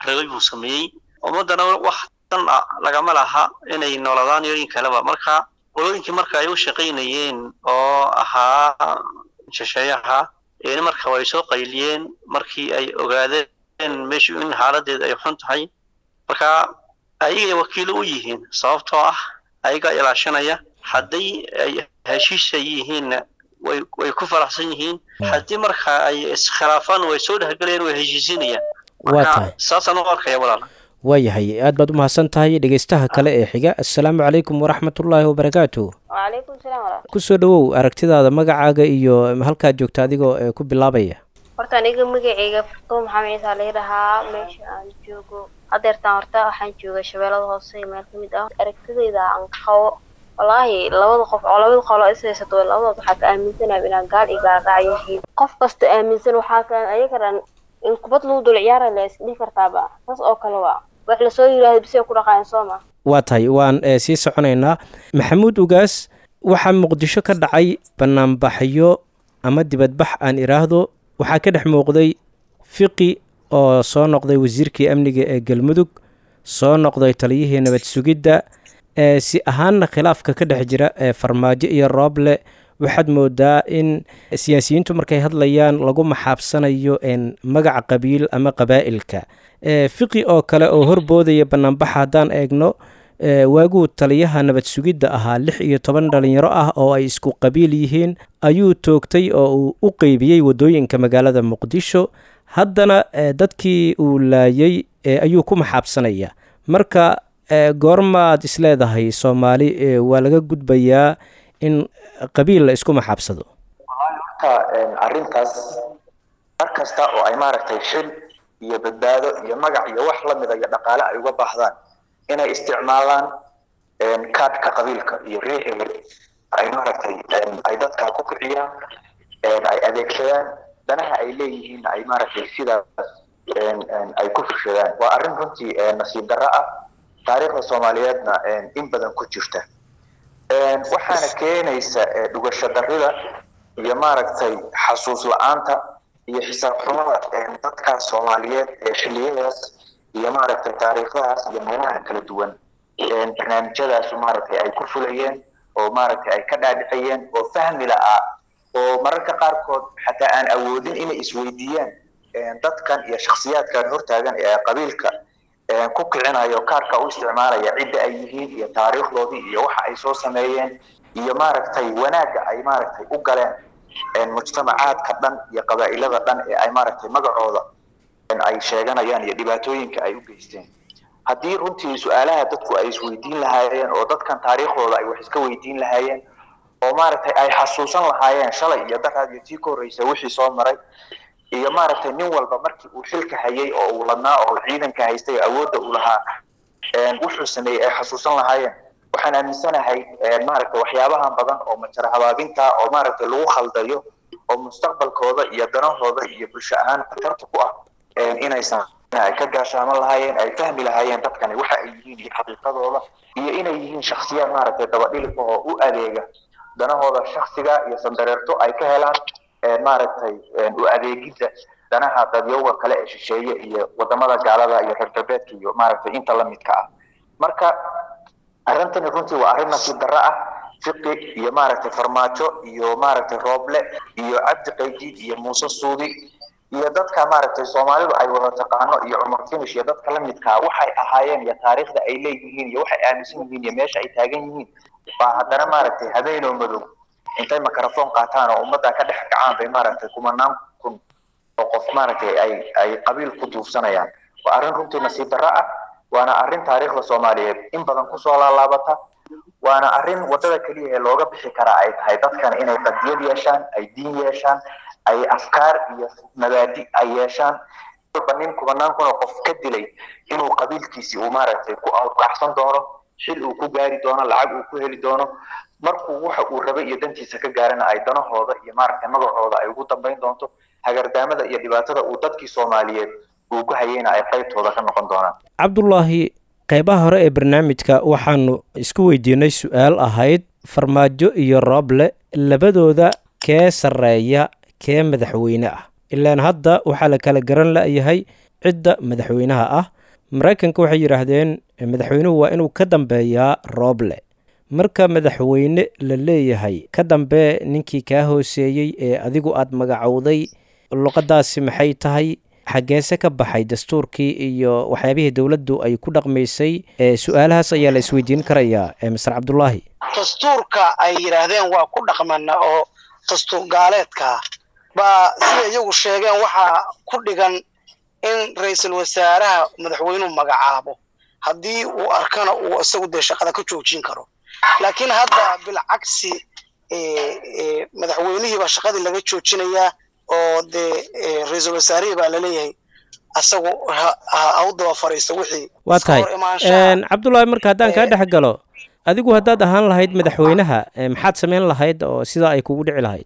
rabay buu sameeyey ummaddana wax dan ah lagama laha inay nooladaan iyo in kaleba marka qolooyinkii marka ay u shaqaynayeen oo ahaa shisheeyaha een marka way soo qayliyeen markii ay ogaadeen meeshu in xaaladeeda ay xun tahay marka ayagay wakiilo u yihiin sababtoo ah ayagaa ilaashanaya hadday ay heshiisa yihiinna way way ku faraxsan yihiin haddii marka ay iskhilaafaan way soo dhexgelayaan way heshiisinayaan waa marka tahay saasaan u arkaya walaal waayahay aad baad u mahadsan tahay dhegeystaha kale ee xiga assalaamu calaykum waraxmatullaahi wabarakaatu وعليكم السلام ورحمة kusoo dhowow aragtidaada magacaaga iyo halkaad joogta adigoo ee ku bilaabaya horta aniga magacayga fartuun maxamed ciise la yidhahaa meesha aan joogo hadeertaan horta waxaan jooga shabeellada hoose meel ka mid ah aragtidayda aan qabo wallaahi labada qof oo labada qolo is haysato labadood waxaa ka aaminsanahay inaan gaal iyo gaal raac yihiin qof kasta aaminsan waxaa ka ayagaran in kubad lagu dul ciyaara la isdhihi kartaaba saas oo kale waa wax lasoo yidhaahdo bisay ku dhaqayan soo ma waa tahay waan ee, sii soconaynaa maxamuud ugaas waxaa muqdisho ka dhacay banaanbaxyo ama dibadbax aan iraahdo waxaa ka dhex muuqday fiqi oo soo noqday wasiirkii amniga ee galmudug soo noqday taliyihii nabad sugidda ee si ahaanna khilaafka ka dhex jira ee farmaajo iyo rooble waxaad moodaa in siyaasiyiintu markay hadlayaan lagu maxaabsanayo een magaca qabiil ama qabaa'ilka ee fiqi oo kale oo horboodaya banaanbaxa haddaan eegno ee waaguu taliyaha nabad sugidda ahaa lix iyo toban dhalinyaro ah oo ay isku qabiil yihiin ayuu toogtay oo uu u qeybiyey waddooyinka magaalada muqdisho haddana ee dadkii uu laayay ee ayuu ku maxaabsanaya marka ee goormaad isleedahay soomaali ee waa laga gudbayaa in qabiil la isku maxaabsado horta arrintaas mar kasta oo ay maaragtay xil iyo badbaado iyo magac iyo wax la mida iyo dhaqaale ay uga baahdaan inay isticmaalaan kaadhka qabiilka iyo riixi ay maaragtay ay dadka ku kiciyaan ay adeegsadaan danaha ay leeyihiin ay maaragtay sidaas ay ku fushadaan waa arrin runtii nasiib darro ah taariikhda soomaaliyeedna in badan ku jirta waxaana keenaysa dhugasho darrida iyo maaragtay xasuus la-aanta iyo xisaab xumada dadkaas soomaaliyeed ee xilliyadaas iyo maaragtay taariikhdahaas iyo meelaha kala duwan barnaamijyadaasu maaragtay ay ku fulayeen oo maaragtay ay ka dhaadhicayeen oo fahmi la'aa oo mararka qaarkood xataa aan awoodin inay isweydiiyaan dadkan iyo shakhsiyaadkan hortaagan ee qabiilka ku kicinayo kaarka u isticmaalaya cidda ay yihiin iyo taariikhdoodii iyo waxa ay soo sameeyeen iyo maaragtay wanaagga ay maaragtay u galeen mujtamacaadka dhan iyo qabaa'ilada dhan ee ay maaragtay magacooda ay sheeganayaan iyo dhibaatooyinka ay u geysteen haddii runtii su-aalaha dadku ay isweydiin lahaayeen oo dadkan taariikhdooda ay wax iska weydiin lahaayeen oo maaragtay ay xasuusan lahaayeen shalay iyo daraad iyo tii ka horreysa wixii soo maray iyo maaragtay nin walba markii uu xilka hayay oo uu ladnaa oo ciidanka haystay oo awoodda uu lahaa wuxuu sameeyey ay xasuusan lahaayeen waxaan aaminsanahay maaragtay waxyaabahan badan oo majara habaabinta oo maaragtay lagu khaldayo oo mustaqbalkooda iyo danahooda iyo bulsho ahaan khatarta ku ah inaysan ay ka gaashaaman lahaayeen ay fahmi lahaayeen dadkani waxa ay yihiin iyo xaqiiqadooda iyo inay yihiin shaksiyaad maaragtay dabadhilif oo u adeega danahooda shaksiga iyo sandareerto ay ka helaan maaragtay u adeegidda danaha dadyowga kale ee shisheeye iyo wadamada gaalada iyo reer galbeedka iyo maaragtay inta la midka ah marka arrintani runtii waa arrin nasiib darro ah fiqi iyo maaragtay farmaajo iyo maaragtay rooble iyo cabdi qaydiid iyo muuse suudi iyo dadka maaragtay soomaalidu ay wada taqaano iyo cumar finish iyo dadka la midkaa waxay ahaayeen iyo taariikhda ay leeyihiin iyo waxay aaminsan yihiin iyo meesha ay taagan yihiin baa haddana maaragtay habeenoo madow intay mikrofon qaataan oo ummadda ka dhex kacaan bay maaragtay kumanaan kun oo qof maaragtay ay ay qabiil ku duufsanayaan waa arrin runtii nasiib darro ah waana arrin taariikhda soomaaliyeed in badan kusoo laalaabata waana arrin waddada keliya ee looga bixi karaa ay tahay dadkan inay qadiyad yeeshaan ay diin yeeshaan ay afkaar iyo mabaadi ay yeeshaan walba nin kubanaan kuna qof ka dilay inuu qabiilkiisii uu maaragtay ku alqaxsan doono xil uu ku gaari doono lacag uu ku heli doono markuu waxa uu rabay iyo dantiisa ka gaarana ay danahooda iyo maaragtay magacooda ay ugu dambayn doonto hagardaamada iyo dhibaatada uu dadkii soomaaliyeed uu ku hayeyna ay qaybtooda ka noqon doonaan cabdulaahi qaybaha hore ee barnaamijka waxaanu isku weydiinay su-aal ahayd farmaajo iyo rooble labadooda kee sarreeya kee madaxweyne ah ilaan hadda waxaa la kala garan la'yahay cidda madaxweynaha ah maraykanka waxay yidhaahdeen madaxweynuhu waa inuu ka dambeeyaa rooble marka madaxweyne la leeyahay ka dambe ninkii kaa hooseeyey ee adigu aad magacowday luqadaasi maxay tahay xaggeese ka baxay dastuurkii iyo waxyaabihii dowladdu ay ku dhaqmaysay su-aalahaas ayaa la isweydiin karayaa master cabdulaahi dastuurka ay yidhaahdeen waa ku dhaqmana oo dastuur gaaleedkaa baa sida iyagu sheegeen waxaa ku dhigan in ra-iisul wasaaraha madaxweynuhu magacaabo haddii uu arkana uu isagu dee shaqada ka joojin karo laakiin hadda bilcagsi madaxweynihii baa shaqadii laga joojinayaa oo dee ra-iisul wasaarihii baa laleeyahay asagu ha u daba fariisto wixii waa tahay cabdullaahi marka haddaan kaa dhex galo adigu haddaad ahaan lahayd madaxweynaha maxaad samayn lahayd oo sidaa ay kugu dhici lahayd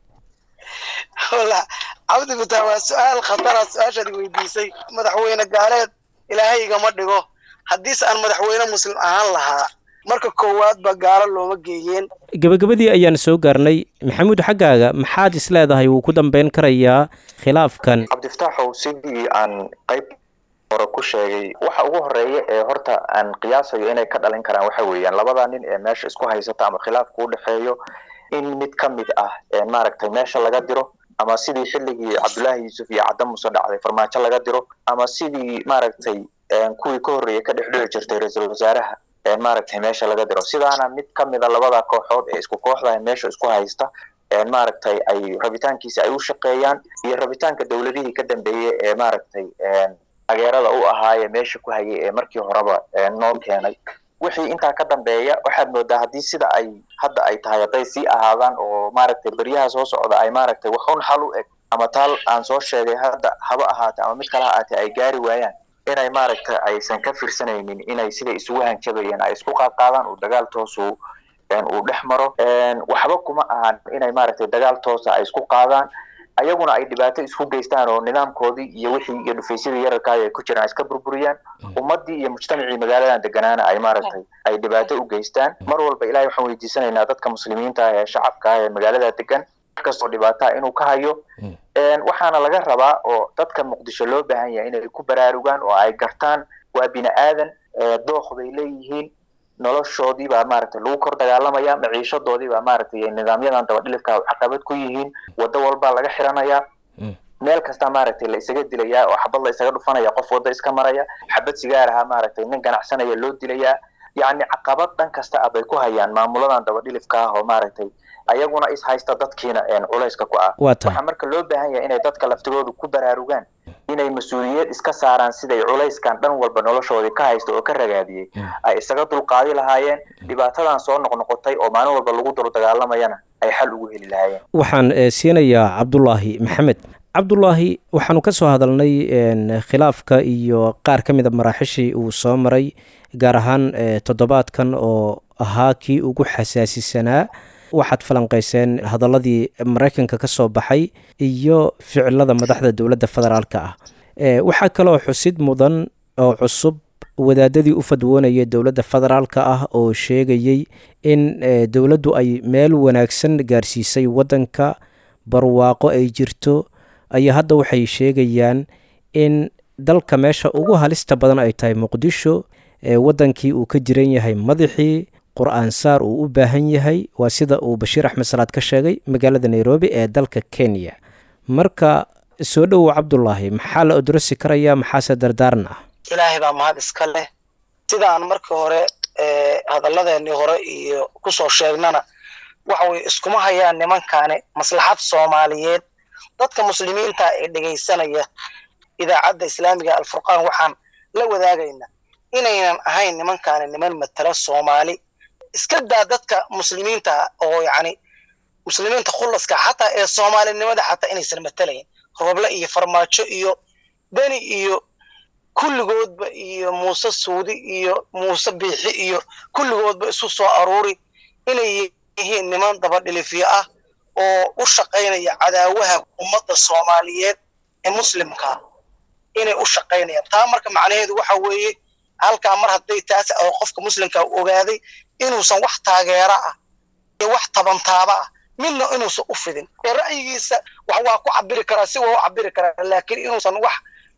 cabdi bitaa waa su-aal khatara su-aashaad weydiisay madaxweyne gaaleed ilaahay igama dhigo haddiise aan madaxweyne muslim ahaan lahaa marka koowaad ba gaalo looma geeyeen gebagabadii ayaan soo gaarnay maxamuud xaggaaga maxaad is leedahay wuu ku dambeyn karayaa khilaafkan cabdifataaxow sidii aan qayb hore ku sheegay waxa ugu horeeya ee horta aan qiyaasayo inay ka dhalin karaan waxa weeyaan labada nin ee meesha isku haysata ama khilaafka u dhexeeyo in mid ka mid ah maaragtay meesha laga diro ama sidii xilligii cabdullaahi yuusuf iyo cadda muse dhacday farmaajo laga diro ama sidii maaragtay kuwii ka horreeyay ka dhex dhici jirtay ra-iisul wasaaraha maaragtay meesha laga diro sidaana mid ka mida labada kooxood ee isku kooxda meesha isku haysta maaragtay ay rabitaankiisa ay u shaqeeyaan iyo rabitaanka dowladihii ka dambeeyey ee maaragtay taageerada u ahaayee meesha ku hayay ee markii horeba noo keenay wixii intaa ka dambeeya waxaad moodaa haddii sida ay hadda ay tahay hadday sii ahaadaan oo maaragtay beryaha soo socda ay maaragtay waxun xal u eg ama taal aan soo sheegay hadda haba ahaatee ama mid kale ha ahaatee ay gaari waayaan inay maaragtay aysan ka firsanaynin inay sida isugu hanjabayeen ay isku qaadqaadaan uu dagaal toosu uu dhex maro waxba kuma ahan inay maaragtay dagaal toosa ay isku qaadaan ayaguna ay dhibaato isku geystaan oo nidaamkoodii iyo wixii iyo dhufaysyadii yararkaay ay ku jiraan ay iska burburiyaan ummaddii iyo mujtamacii magaaladan deganaana ay maaragtay ay dhibaato u geystaan mar walba ilahay waxaan weydiisanaynaa dadka muslimiinta ah ee shacabka ah ee magaalada degan kastoo dhibaataa inuu ka hayo waxaana laga rabaa oo dadka muqdisho loo baahan yahay inay ku baraarugaan oo ay gartaan waa bini aadan dooq bay leeyihiin noloshoodii baa maaragtay lagu kor dagaalamaya maciishadoodii baa maaragtay nidaamyadan dabadhilifka caqabad ku yihiin waddo walbaa laga xiranayaa meel kasta maaragtay la isaga dilayaa oo xabad la isaga dhufanaya qof waddo iska maraya xabad sigaar ahaa maaragtay nin ganacsanaya loo dilayaa yacni caqabad dhan kasta ah bay ku hayaan maamuladan dabadhilifka ah oo maaragtay ayaguna is haysta dadkiina culayska ku ah waxaa marka loo baahan yahay inay dadka laftigoodu ku baraarugaan inay mas-uuliyad iska saaraan siday culayskan dhan walba noloshoodii ka haysta oo ka ragaadiyey ay isaga dulqaadi lahaayeen dhibaatadan soo noqnoqotay oo maalin walba lagu dul dagaalamayana ay xal ugu heli lahaayeen waxaan siinayaa cabdulaahi maxamed cabdulaahi waxaanu ka soo hadalnay khilaafka iyo qaar ka mid a maraaxishii uu soo maray gaar ahaan toddobaadkan oo ahaa kii ugu xasaasisanaa waxaad falanqayseen hadaladii maraykanka ka soo baxay iyo ficilada madaxda dowladda federaalka ah waxaa kaloo xusid mudan oo cusub wadaadadii u fadwoonaya dowladda federaalka ah oo sheegayey in dowladdu ay meel wanaagsan gaarsiisay waddanka barwaaqo ay jirto ayaa hadda waxay sheegayaan in dalka meesha ugu halista badan ay tahay muqdisho waddankii uu ka jiran yahay madaxii qur-aan saar uu u baahan yahay waa sida uu bashiir axmed salaad ka sheegay magaalada nairobi ee dalka kenya marka soo dhowow cabdulaahi maxaa la odrosi karayaa maxaase dardaaran ah ilaahay baa mahad iska leh sidaan markii hore hadalladeenii hore iyo kusoo sheegnana waxa weye iskuma hayaan nimankaani maslaxad soomaaliyeed dadka muslimiinta ee dhegaysanaya idaacadda islaamiga alfurqaan waxaan la wadaagaynaa inaynan ahayn nimankaani niman matala soomaali iska daa dadka muslimiinta oo yacni muslimiinta khulaska xataa ee soomaalinimada xataa inaysan matalayn rooble iyo farmaajo iyo beni iyo kulligoodba iyo muuse suudi iyo muuse biixi iyo kulligoodba isu soo aruuri inay yihiin niman dabadhilifyo ah oo u shaqaynaya cadaawaha ummadda soomaaliyeed ee muslimka inay u shaqaynayaan taa marka macnaheedu waxa weeye halkaa mar hadday taas oo qofka muslimka ogaaday inuusan wax taageera ah iyo wax tabantaaba ah midna inuusan u fidin ee ra'yigiisa wax waa ku cabiri karaa si waa u cabiri karaa laakiin inuusan wax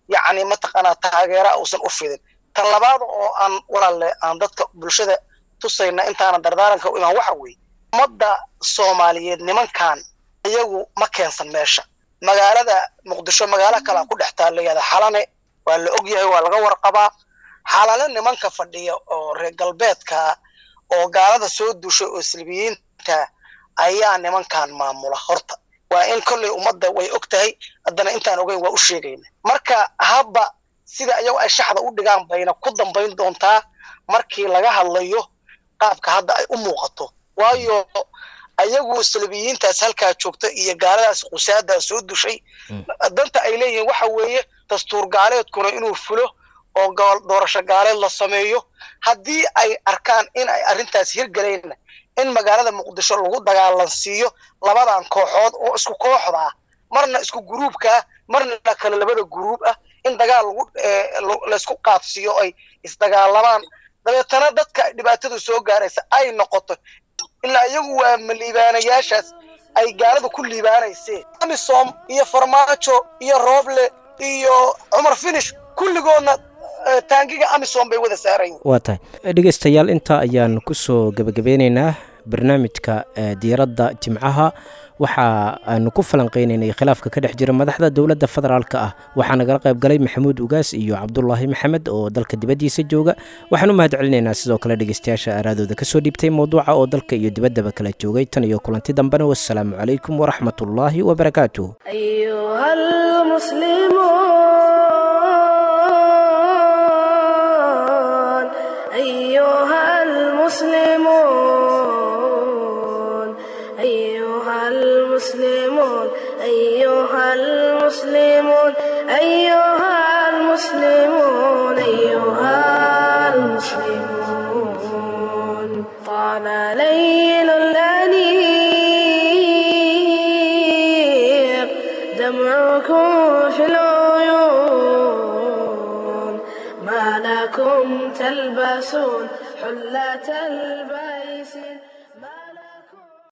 yacni mataqaanaa taageera uusan u fidin tan labaad oo aan walaalle aan dadka bulshada tusayna intaana dardaaranka u imaan waxa weeye ummadda soomaaliyeed nimankan iyagu ma keensan meesha magaalada muqdisho magaalo kalea ku dhex taalayada xalane waa la og yahay waa laga warqabaa xalale nimanka fadhiya oo reer galbeedka oo gaalada soo dushay oo salbiyiinta ayaa nimankan maamula horta waa in kolley ummadda way og tahay haddana intaan ogeyn waa u sheegayna marka habba sida iyagu ay shaxda u dhigaan bayna ku dambayn doontaa markii laga hadlayo qaabka hadda ay u muuqato waayo ayagu salbiyiintaas halkaa joogta iyo gaaladaas qusaadaas soo dushay danta ay leeyihiin waxa weeye dastuur gaaleedkuna inuu fulo oo doorasho gaaleed la sameeyo haddii ay arkaan in ay arrintaas hirgelayna in magaalada muqdisho lagu dagaalansiiyo labadan kooxood oo isku kooxda ah marna isku guruubkaa marna kale labada guruub ah in dagaal laysku qaadsiiyo ay isdagaalamaan dabeetana dadka dhibaatadu soo gaaraysa ay noqoto ilaa iyagu waa maliibaanayaashaas ay gaalada ku liibaanayseen amisom iyo farmaajo iyo rooble iyo cumar finish kulligoodna taangiga amisom bay wada saarayiin waa tahay dhegeystayaal intaa ayaan kusoo gebagabeyneynaa barnaamijka diiradda jimcaha waxa aanu ku falanqeyneynay khilaafka ka dhex jira madaxda dowladda federaalka ah waxaa nagala qayb galay maxamuud ugaas iyo cabdulaahi maxamed oo dalka dibaddiisa jooga waxaan u mahad celinaynaa sidoo kale dhegeystayaasha aaraadooda kasoo dhiibtay mowduuca oo dalka iyo dibaddaba kala joogay tan iyo kulanti dambena wassalaamu calaykum waraxmatullaahi wabarakaatuh أيها المسلمون أيها المسلمون أيها المسلمون أيها المسلمون أيها المسلمون طال ليل الأنيق دمعكم في العيون ما لكم تلبسون حلة البيس